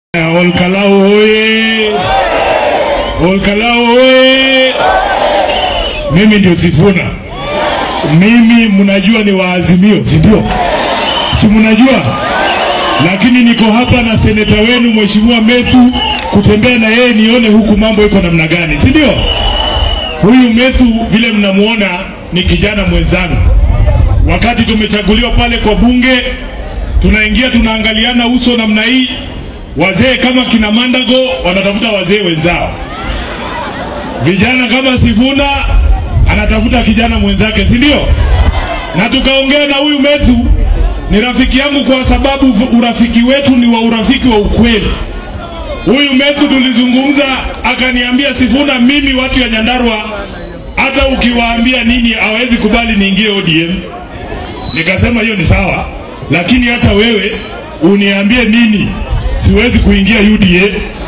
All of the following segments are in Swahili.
Olkalau oye! Olkalau oye! Mimi ndio Sifuna. Mimi mnajua ni waazimio, si ndio? Si mnajua? Lakini niko hapa na seneta wenu Mheshimiwa Methu kutembea na yeye nione huku mambo iko namna gani, si ndio? Huyu Methu vile mnamuona ni kijana mwenzangu. Wakati tumechaguliwa pale kwa bunge, tunaingia tunaangaliana uso namna hii, wazee kama kina Mandago wanatafuta wazee wenzao, vijana kama Sifuna anatafuta kijana mwenzake, si ndio? Na tukaongea na huyu Methu, ni rafiki yangu kwa sababu urafiki wetu ni wa urafiki wa ukweli. Huyu Methu tulizungumza, akaniambia Sifuna, mimi watu ya Nyandarua hata ukiwaambia nini hawezi kubali niingie ODM. Nikasema hiyo ni sawa, lakini hata wewe uniambie nini, siwezi kuingia UDA.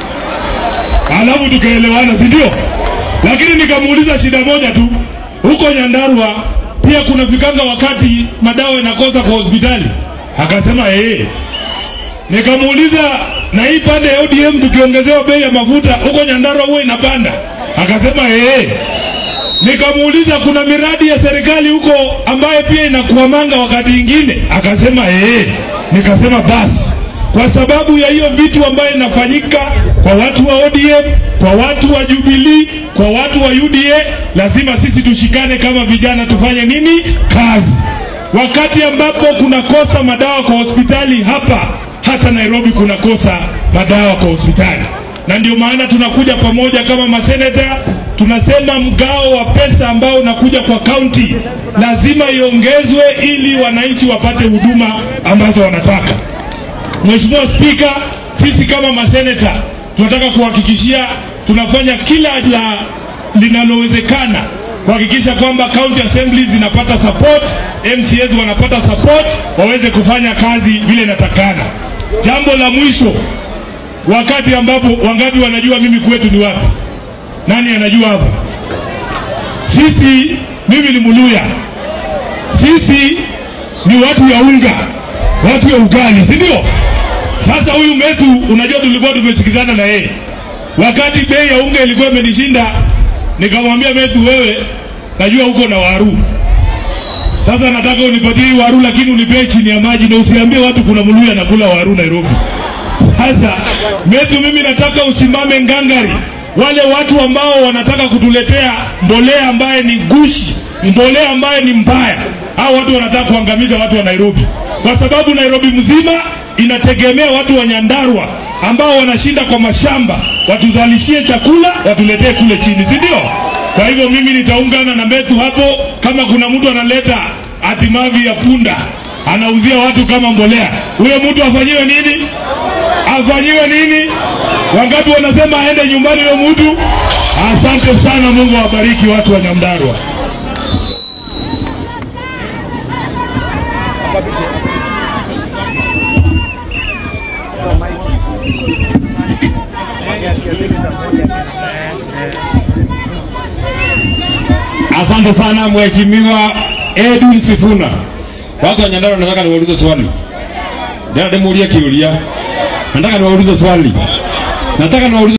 Alafu tukaelewana, si ndio? Lakini nikamuuliza shida moja tu, huko Nyandarua pia kuna fikanga wakati madawa inakosa kwa hospitali, akasema eh. Nikamuuliza na hii pande ya ODM tukiongezewa bei ya mafuta huko Nyandarua huwa inapanda, akasema eh. Nikamuuliza kuna miradi ya serikali huko ambayo pia inakuamanga wakati ingine, akasema eh. Nikasema basi, kwa sababu ya hiyo vitu ambayo inafanyika kwa watu wa ODM, kwa watu wa Jubilee, kwa watu wa UDA, lazima sisi tushikane kama vijana, tufanye nini? Kazi. Wakati ambapo kunakosa madawa kwa hospitali hapa, hata Nairobi kunakosa madawa kwa hospitali, na ndio maana tunakuja pamoja kama maseneta tunasema mgao wa pesa ambao unakuja kwa kaunti lazima iongezwe ili wananchi wapate huduma ambazo wanataka. Mheshimiwa Spika, sisi kama maseneta tunataka kuhakikishia tunafanya kila la linalowezekana kuhakikisha kwamba county assemblies zinapata support, MCAs wanapata support, waweze kufanya kazi vile inatakana. Jambo la mwisho, wakati ambapo wangapi wanajua mimi kwetu ni wapi? Nani anajua hapa? Sisi, mimi ni Muluya, sisi ni watu ya unga, watu ya ugali, si ndio? Sasa huyu Methu, unajua tulikuwa tumesikizana na yeye wakati bei ya unga ilikuwa imenishinda, nikamwambia Methu, wewe najua uko na waru, sasa nataka unipatie hii waru, lakini unipee chini ya maji na usiambie watu kuna Muluya anakula waru Nairobi. Sasa Methu, mimi nataka usimame ngangari wale watu ambao wanataka kutuletea mbolea ambaye ni gushi, mbolea ambaye ni mbaya, hao watu wanataka kuangamiza watu wa Nairobi, kwa sababu Nairobi mzima inategemea watu wa Nyandarua ambao wanashinda kwa mashamba, watuzalishie chakula, watuletee kule chini, si ndio? Kwa hivyo mimi nitaungana na Methu hapo. Kama kuna mtu analeta atimavi ya punda anauzia watu kama mbolea, huyo mtu afanyiwe nini? Afanyiwe nini? Wangapi wanasema aende nyumbani huyo mtu? Asante sana, Mungu awabariki watu wa Nyandarua. Asante sana Mheshimiwa Edwin Sifuna. Watu wa Nyandarua, nataka niwaulize swali. Ndio nimuulie kiulia. Nataka niwaulize swali. Nataka niwaulize